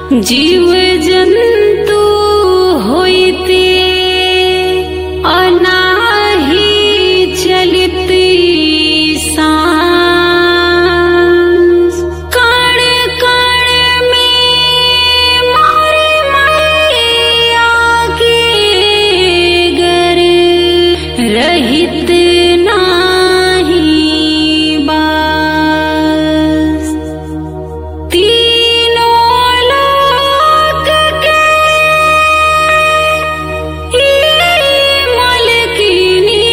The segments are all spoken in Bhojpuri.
जीव जंतु होइते अनाही चलित सांस कण कण में मारे मैया के गर रहित नाही बास तीनों लोक के ई मलकिनी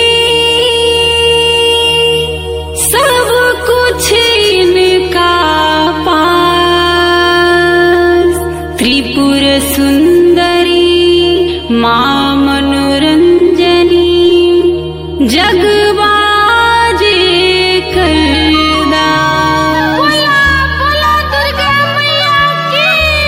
सब कुछ इनका पास त्रिपुर सुंदरी माँ मनोरंजनी जगबाजे करदा बोला बोला दुर्गा मैया की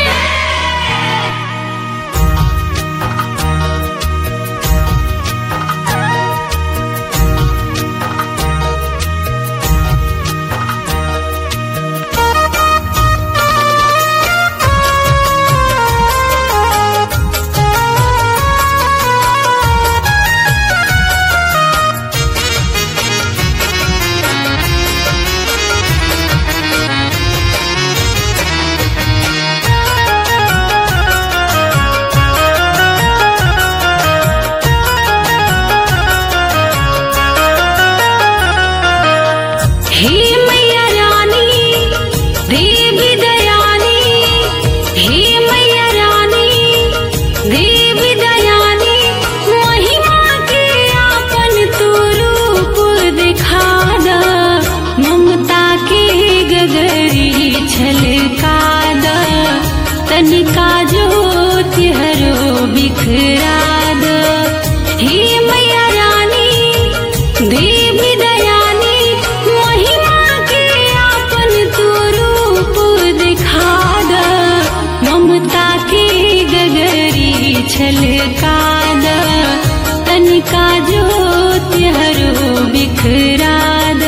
हे मैया रानी देवी दयानी हे मैया रानी देवी दयानी महिमा के आपन तू रूप दिखा द ममता के गगरी छलका द तनिका ज्योति हरो बिखरा द हे मैया रानी देवी दयानी महिमा के आपन तू रूप दिखा द ममता के गगरी छलका द तनिका ज्योति हरो बिखरा द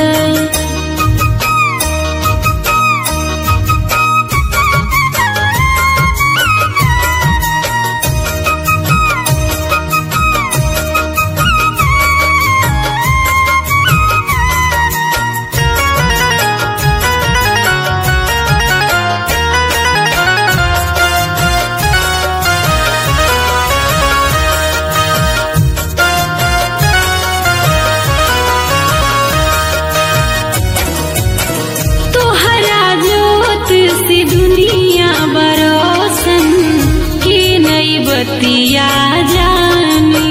तोहरा जोत से दुनिया बरोसन के नई बतिया जानी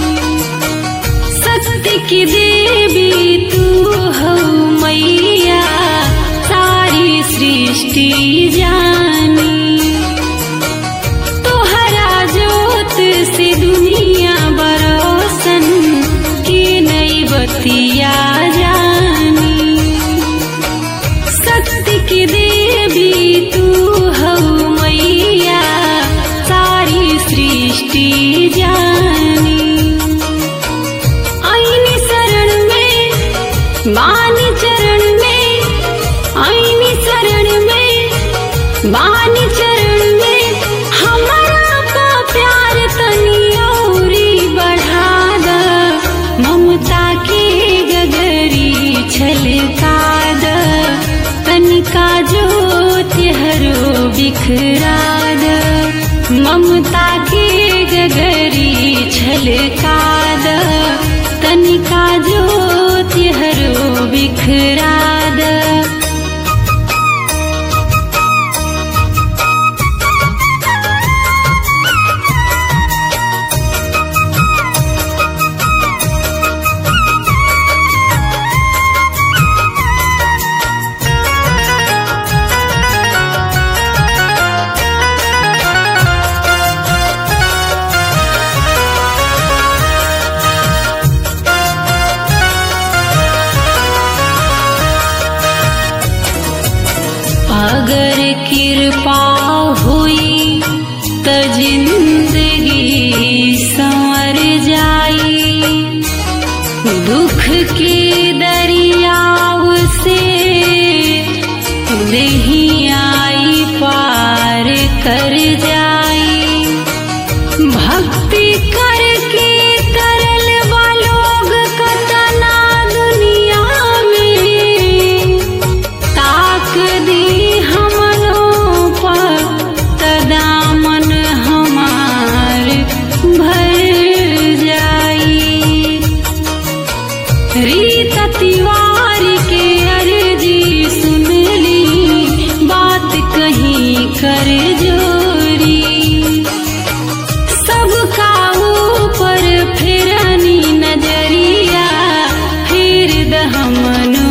सत्य की देवी तू हो मैया सारी सृष्टि जानी तोहरा जोत से दुनिया बरोसन के नई बतिया जानी सत्य की देवी तू हो मैया सारी सृष्टि जानी आईनी शरण में बानी चरण में आईनी शरण में बानी चरण में हमारा का प्यार तनी औरी बढ़ा द ममता के गगरी छलका द तनिका ज्योति हरो बिखरा द ममता के गगरी छलका द तनिका ज्योति हरो बिखरा द अगर कृपा हुई त जिंदगी संवर जाई दुख के दरियाव से नहीं आई पार ततिवार के अर्जी सुनली बात कहीं कर जोरी सबका ऊपर फिरनी नजरिया फिर दहमनोरी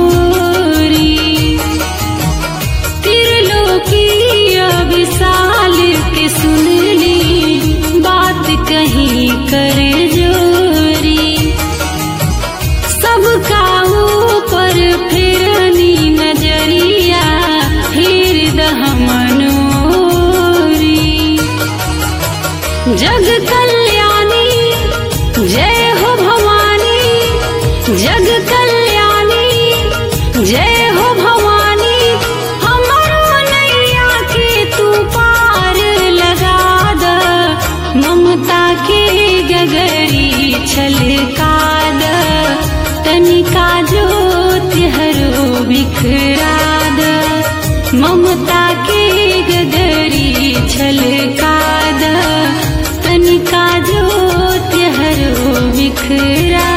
त्रिलोकीय विशाल के सुनली बात कहीं कर जोरी सबका ऊपर फिरनी नजरिया फिर दहमनोरी जग कल्याणी जय हो भवानी जग कल्याणी जय हो भवानी हमारो नैया के तू पार लगा द ममता के गगरी छलका द तनिका ज्योत हरो बिखरा द ममता के गगरी छलका द तनिका ज्योत हरो बिखरा